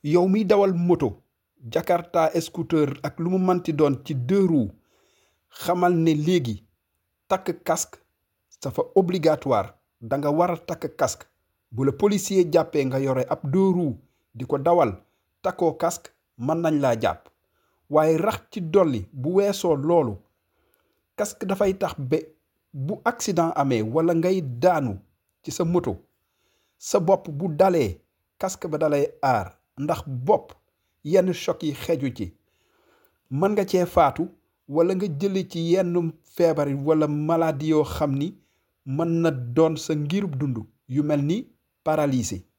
yow miy dawal moto jakarta scooter ak lu mu manti doon ci deux roues xamal ne léegi takk casque dafa obligatoire da nga war a takk casque bu la policier jàppee nga yore ab deux roues di ko dawal takkoo casque mën nañ laa jàpp waaye rax ci dolli bu weesoo loolu casque dafay tax ba bu accident amee wala ngay daanu ci sa moto sa bopp bu dalee casque ba dalay aar ndax bopp yenn choc yi xeju ci mën nga cee faatu wala nga jële ci yenn feebar wala maladie yoo xam ni mën na doon sa ngirub dund yu mel ni paralysé